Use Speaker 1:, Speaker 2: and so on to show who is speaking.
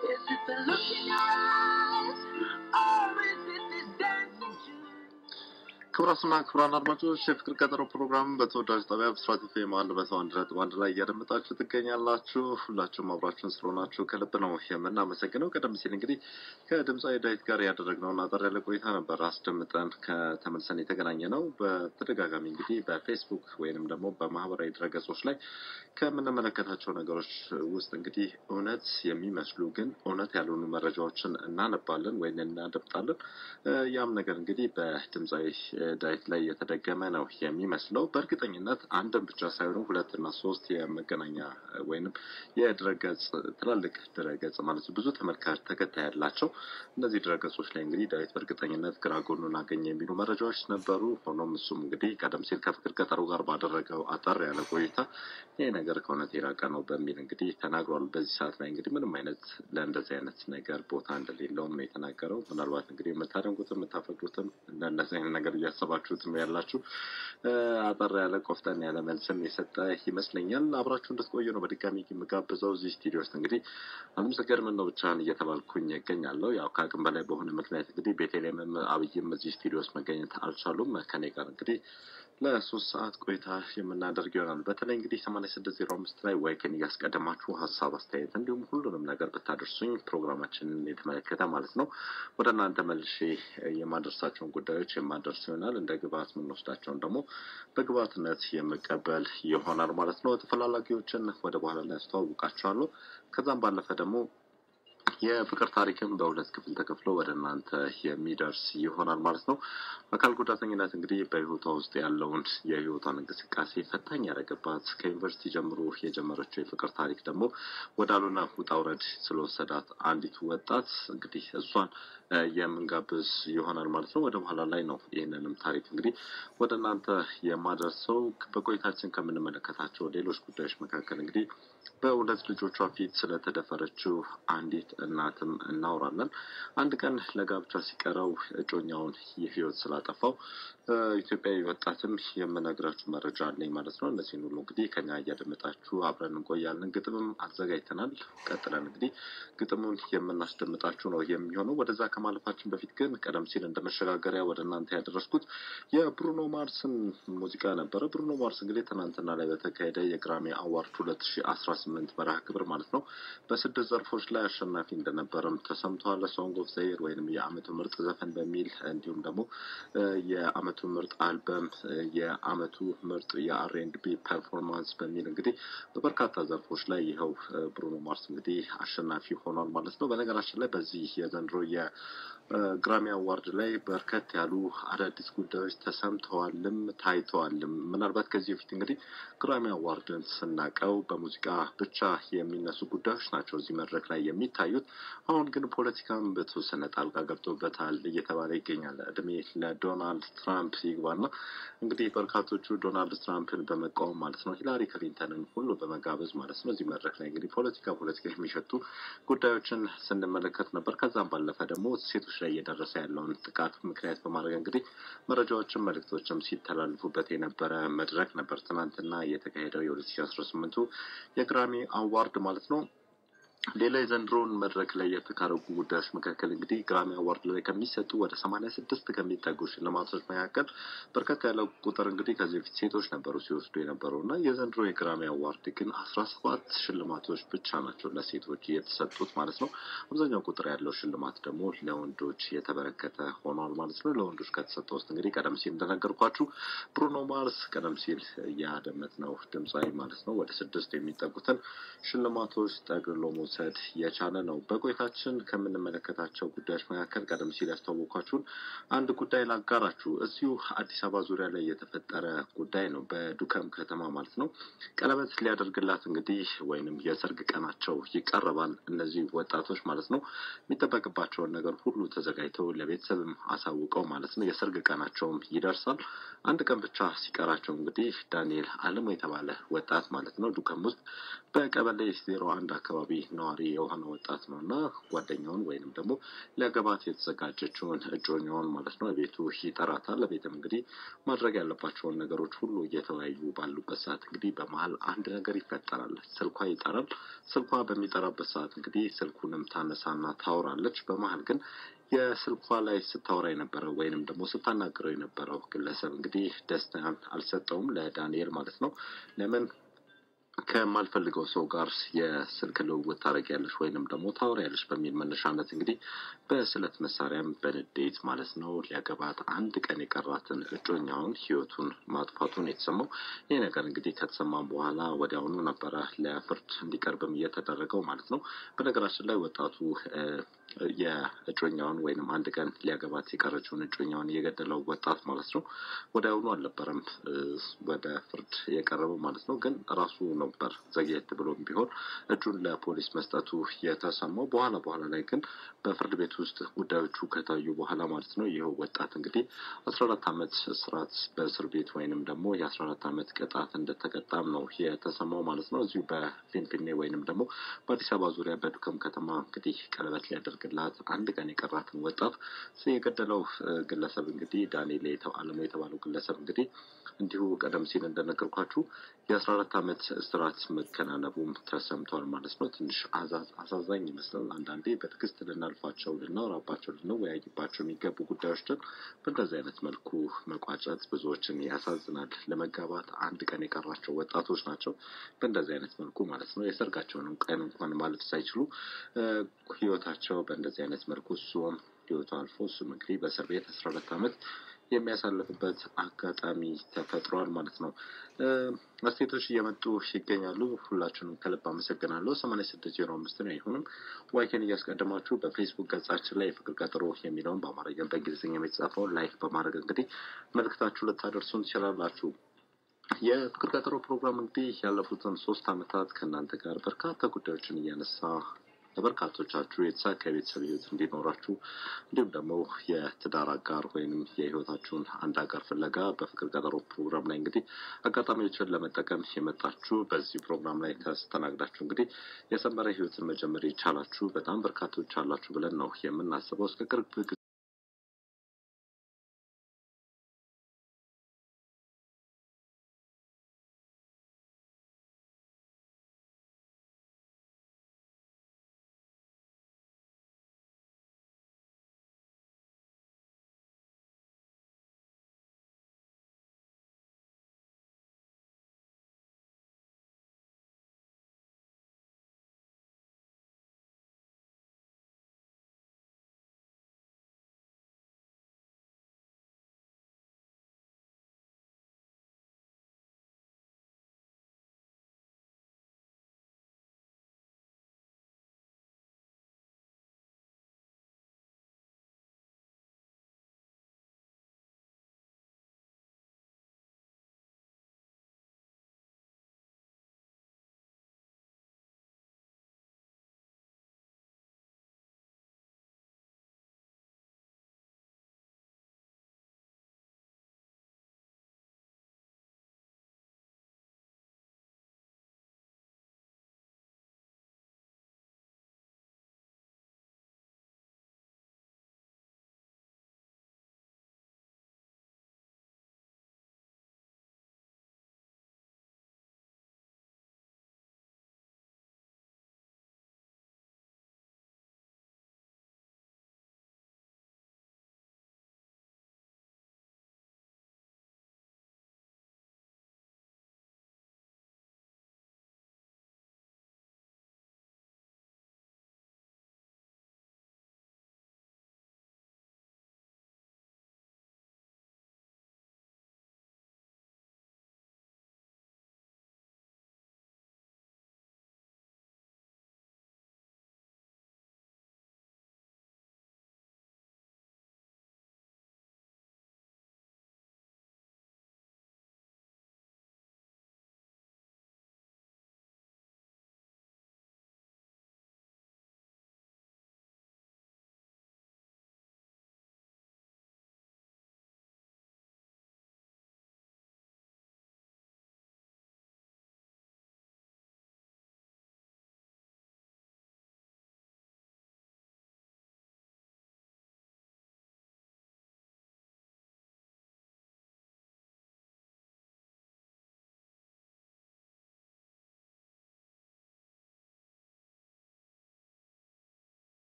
Speaker 1: Is it the look in your eyes? Or is it this dancing shoes?
Speaker 2: ክቡራትና ክቡራን አድማጮች የፍቅር ቀጠሮ ፕሮግራም በተወዳጅ ጣቢያ ብስራት ኤፍኤም አንድ መቶ አንድ ነጥብ አንድ ላይ እያደመጣችሁ ትገኛላችሁ። ሁላችሁም አብራችሁን ስለሆናችሁ ከልብ ነው የምናመሰግነው። ቀደም ሲል እንግዲህ ከድምፃዊ ዳዊት ጋር ያደረግነውን አጠር ያለ ቆይታ ነበር አስደምጠን ከተመልሰን የተገናኘ ነው። በተደጋጋሚ እንግዲህ በፌስቡክ ወይንም ደግሞ በማህበራዊ ድረገጾች ላይ ከምንመለከታቸው ነገሮች ውስጥ እንግዲህ እውነት የሚመስሉ ግን እውነት ያልሆኑ መረጃዎችን እናነባለን ወይም እናደምጣለን። ያም ነገር እንግዲህ በድምፃዊ ዳዊት ላይ የተደገመ ነው የሚመስለው። በእርግጠኝነት አንድም ብቻ ሳይሆኑ ሁለት እና ሶስት የመገናኛ ወይንም የድረገጽ ትላልቅ ድረገጽ ማለት ብዙ ተመልካች ተከታይ ያላቸው እነዚህ ድረገጾች ላይ እንግዲህ ዳዊት በእርግጠኝነት ግራ ጎኑን አገኘ የሚሉ መረጃዎች ነበሩ። ሆኖም እሱም እንግዲህ ቀደም ሲል ከፍቅር ቀጠሮ ጋር ባደረገው አጠር ያለ ቆይታ ይህ ነገር ከእውነት የራቀ ነው በሚል እንግዲህ ተናግሯል። በዚህ ሰዓት ላይ እንግዲህ ምንም አይነት ለእንደዚህ አይነት ነገር ቦታ እንደሌለውም ነው የተናገረው። ምናልባት እንግዲህ የምታደንቁትም የምታፈቅሩትም ለእንደዚህ አይነት ነገር እያሰባችሁትም ያላችሁ አጠር ያለ ቆፍጠን ያለ መልስም የሰጠ ይመስለኛል። አብራችሁ እንድትቆዩ ነው በድጋሚ የምጋብዘው። እዚህ ስቱዲዮ ውስጥ እንግዲህ አለምሰገድ ምን ነው ብቻህን እየተባልኩኝ ይገኛለሁ። ያው ከአቅም በላይ በሆነ ምክንያት እንግዲህ ቤተልሔምም አብይም እዚህ ስቱዲዮ ውስጥ መገኘት አልቻሉም። ከኔ ጋር እንግዲህ ለሶስት ሰዓት ቆይታ የምናደርግ ይሆናል። በተለይ እንግዲህ ሰማንያ ስድስት ዜሮ አምስት ላይ ዋይክን እያስቀደማችሁ ሀሳብ አስተያየት፣ እንዲሁም ሁሉንም ነገር ብታደርሱኝ ፕሮግራማችንን የተመለከተ ማለት ነው ወደ እናንተ መልሼ የማደርሳቸውን ጉዳዮች የማደርስ ይሆናል። እንደ ግብአት የምንወስዳቸውን ደግሞ በግብአትነት የምቀበል ይሆናል ማለት ነው። ተፈላላጊዎችን ወደ በኋላ ላይ አስተዋውቃቸዋለሁ። ከዛም ባለፈ ደግሞ የፍቅር ታሪክም በሁለት ክፍል ተከፍሎ ወደ እናንተ የሚደርስ ይሆናል ማለት ነው። አካል ጉዳተኝነት እንግዲህ በሕይወቷ ውስጥ ያለውን የሕይወቷን እንቅስቃሴ ፈታኝ ያደረገባት ከዩኒቨርሲቲ ጀምሮ የጀመረችው የፍቅር ታሪክ ደግሞ ወዳሉና ውጣ ውረድ ስለወሰዳት አንዲቱ ወጣት እንግዲህ እሷን የምንጋብዝ ይሆናል ማለት ነው። ወደ በኋላ ላይ ነው ይህንንም ታሪክ እንግዲህ ወደ እናንተ የማደርሰው። በቆይታችን ከምንመለከታቸው ሌሎች ጉዳዮች መካከል እንግዲህ በሁለት ልጆቿ ፊት ስለተደፈረችው አንዲት እናትም እናወራለን። አንድ ቀን ለጋብቻ ሲቀረው እጮኛውን የህይወት ስላጠፋው ኢትዮጵያዊ ወጣትም የምነግራችሁ መረጃ አለኝ ማለት ነው። እነዚህን ሁሉ እንግዲህ ከኛ እያደመጣችሁ አብረን እንቆያለን። ግጥምም አዘጋጅተናል። ቀጥለን እንግዲህ ግጥሙን የምናስደምጣችሁ ነው የሚሆነው። ወደዛ ከማለፋችን በፊት ግን ቀደም ሲል እንደ መሸጋገሪያ ወደ እናንተ ያደረስኩት የብሩኖ ማርስን ሙዚቃ ነበረ። ብሩኖ ማርስ እንግዲህ ትናንትና ላይ በተካሄደ የግራሚ አዋርድ ሁለት ሺ አስራ ስምንት መርሃ ግብር ማለት ነው በስድስት ዘርፎች ላይ አሸናፊ እንደነበረም ተሰምተዋል። ሶንግ ኦፍ ዘይር ወይንም የአመቱ ምርጥ ዘፈን በሚል እንዲሁም ደግሞ የአመቱ ምርጥ አልበም፣ የአመቱ ምርጥ የአር ኤንድ ቢ ፐርፎርማንስ በሚል እንግዲህ በበርካታ ዘርፎች ላይ ይኸው ብሩኖ ማርስ እንግዲህ አሸናፊ ሆኗል ማለት ነው። በነገራችን ላይ በዚህ የዘንድሮ የግራሚ አዋርድ ላይ በርከት ያሉ አዳዲስ ጉዳዮች ተሰምተዋልም ታይተዋልም። ምናልባት ከዚህ በፊት እንግዲህ ግራሚ አዋርድን ስናቀው በሙዚቃ ብቻ የሚነሱ ጉዳዮች ናቸው እዚህ መድረክ ላይ የሚታዩት። አሁን ግን ፖለቲካም በተወሰነ ጣልቃ ገብቶበታል እየተባለ ይገኛል። እድሜ ለዶናልድ ትራምፕ ይግባና እንግዲህ በርካቶቹ ዶናልድ ትራምፕን በመቃወም ማለት ነው ሂላሪ ክሊንተንን ሁሉ በመጋበዝ ማለት ነው እዚህ መድረክ ላይ እንግዲህ ፖለቲካ ፖለቲካ የሚሸቱ ጉዳዮችን ስንመለከት ነበር። ከዛም ባለፈ ደግሞ ሴቶች ላይ እየደረሰ ያለውን ጥቃት ምክንያት በማድረግ እንግዲህ መረጃዎችም መልእክቶችም ሲተላልፉበት የነበረ መድረክ ነበር ትናንትና የተካሄደው የሁለት ሺ አስራ ስምንቱ የግራሚ አዋርድ ማለት ነው። ሌላ የዘንድሮውን መድረክ ላይ የተካረጉ ጉዳዮች መካከል እንግዲህ ግራሚ አዋርድ ላይ ከሚሰጡ ወደ ሰማንያ ስድስት ከሚጠጉ ሽልማቶች መካከል በርከት ያለው ቁጥር እንግዲህ ከዚህ በፊት ሴቶች ነበሩ ሲወስዱ የነበረው እና የዘንድሮ የግራሚ አዋርድ ግን አስራ ሰባት ሽልማቶች ብቻ ናቸው ለሴቶች የተሰጡት ማለት ነው። አብዛኛው ቁጥር ያለው ሽልማት ደግሞ ለወንዶች የተበረከተ ሆኗል ማለት ነው። ለወንዶች ከተሰጠ ውስጥ እንግዲህ ቀደም ሲል እንደነገርኳችሁ ብሩኖ ማርስ ቀደም ሲል ያደመጥነው ድምፃዊ ማለት ነው ወደ ስድስት የሚጠጉትን ሽልማቶች ጠቅልሎ መውሰድ የቻለ ነው። በቆይታችን ከምንመለከታቸው ጉዳዮች መካከል ቀደም ሲል ያስተዋወኳችሁን አንድ ጉዳይ ላጋራችሁ። እዚሁ አዲስ አበባ ዙሪያ ላይ የተፈጠረ ጉዳይ ነው። በዱከም ከተማ ማለት ነው። ቀለበት ሊያደርግላት እንግዲህ ወይንም የሰርግ ቀናቸው ይቀርባል። እነዚህ ወጣቶች ማለት ነው የሚጠበቅባቸውን ነገር ሁሉ ተዘጋጅተው ለቤተሰብም አሳውቀው ማለት ነው የሰርግ ቀናቸውም ይደርሳል። አንድ ቀን ብቻ ሲቀራቸው እንግዲህ ዳንኤል አለሙ የተባለ ወጣት ማለት ነው ዱከም ውስጥ በቀበሌ ዜሮ አንድ አካባቢ ነዋሪ ነዋሪ የሆነ ወጣት ነው እና ጓደኛውን ወይንም ደግሞ ሊያገባት የተዘጋጀችውን እጮኛውን ማለት ነው ቤቱ ይጠራታል። ቤትም እንግዲህ ማድረግ ያለባቸውን ነገሮች ሁሉ እየተወያዩ ባሉበት ሰዓት እንግዲህ በመሀል አንድ ነገር ይፈጠራል። ስልኳ ይጠራል። ስልኳ በሚጠራበት ሰዓት እንግዲህ ስልኩንም ታነሳና ታወራለች። በመሀል ግን የስልኳ ላይ ስታወራ የነበረው ወይንም ደግሞ ስታናግረው የነበረው ግለሰብ እንግዲህ ደስታን አልሰጠውም ለዳንኤል ማለት ነው። ለምን ከማልፈልገው ሰው ጋር የስልክ ልውውጥ ታደርጊያለሽ ወይንም ደግሞ ታወሪያለሽ በሚል መነሻነት እንግዲህ በስለት መሳሪያም በንዴት ማለት ነው ሊያገባት አንድ ቀን የቀራትን እጮኛውን ሕይወቱን ማጥፋቱን የተሰማው። ይህ ነገር እንግዲህ ከተሰማም በኋላ ወዲያውኑ ነበረ ለፍርድ እንዲቀርብም እየተደረገው ማለት ነው። በነገራችን ላይ ወጣቱ የእጮኛውን ወይንም አንድ ቀን ሊያገባት የቀረችውን እጮኛውን የገደለው ወጣት ማለት ነው ወዲያውኑ አልነበረም ወደ ፍርድ የቀረበው ማለት ነው። ግን ራሱ ነበር ዘግየት ብሎም ቢሆን እጁን ለፖሊስ መስጠቱ የተሰማው። በኋላ በኋላ ላይ ግን በፍርድ ቤት ውስጥ ጉዳዮቹ ከታዩ በኋላ ማለት ነው ይኸው ወጣት እንግዲህ አስራ አራት ዓመት እስራት በእስር ቤት ወይንም ደግሞ የአስራ አራት ዓመት ቅጣት እንደተቀጣም ነው የተሰማው ማለት ነው። እዚሁ በፊንፊኔ ወይንም ደግሞ በአዲስ አበባ ዙሪያ በዱከም ከተማ እንግዲህ ቀለበት ሊያደርግላት አንድ ቀን የቀራትን ወጣት የገደለው ግለሰብ እንግዲህ ዳንኤል አለሙ የተባለው ግለሰብ እንግዲህ እንዲሁ ቀደም ሲል እንደነገርኳችሁ የአስራ አራት ዓመት እስራት መከናነቡም ተሰምቷል ማለት ነው። ትንሽ አሳዛኝ ይመስላል። አንዳንዴ በትዕግስት ልናልፋቸው፣ ልናወራባቸው፣ ልንወያይባቸው የሚገቡ ጉዳዮችን በእንደዚህ አይነት መልኩ መቋጨት ብዙዎችን ያሳዝናል። ለመጋባት አንድ ቀን የቀራቸው ወጣቶች ናቸው። በእንደዚህ አይነት መልኩ ማለት ነው የሰርጋቸውንም ቀን እንኳን ማለፍ ሳይችሉ ህይወታቸው በእንደዚህ አይነት መልኩ እሱም ህይወቱ አልፎ እሱም እንግዲህ በእስር ቤት አስራ ሁለት ዓመት የሚያሳልፍበት አጋጣሚ ተፈጥሯል ማለት ነው። አስተያየቶች እየመጡ ይገኛሉ። ሁላችሁንም ከልብ አመሰግናለሁ። ሰማንያ ስድስት ዜሮ አምስት ነው። ይሁንም ዋይኬን እያስቀደማችሁ በፌስቡክ ገጻችን ላይ የፍቅር ቀጠሮ የሚለውን በአማርኛ በእንግሊዝኛ የተጻፈውን ላይክ በማድረግ እንግዲህ መልእክታችሁ ልታደርሱን ትችላላችሁ። የፍቅር ቀጠሮ ፕሮግራም እንግዲህ ያለፉትን ሶስት ዓመታት ከእናንተ ጋር በርካታ ጉዳዮችን እያነሳ ለበርካቶቻችሁ የተሳካ የቤተሰብ ህይወት እንዲኖራችሁ እንዲሁም ደግሞ የትዳር አጋር ወይንም የህይወታችሁን አንድ አጋር ፍለጋ በፍቅር ቀጠሮ ፕሮግራም ላይ እንግዲህ አጋጣሚዎችን ለመጠቀም የመጣችሁ በዚህ ፕሮግራም ላይ ተስተናግዳችሁ እንግዲህ የሰመረ ህይወትን መጀመር የቻላችሁ በጣም በርካቶች አላችሁ ብለን ነው የምናስበው። እስከ ቅርብ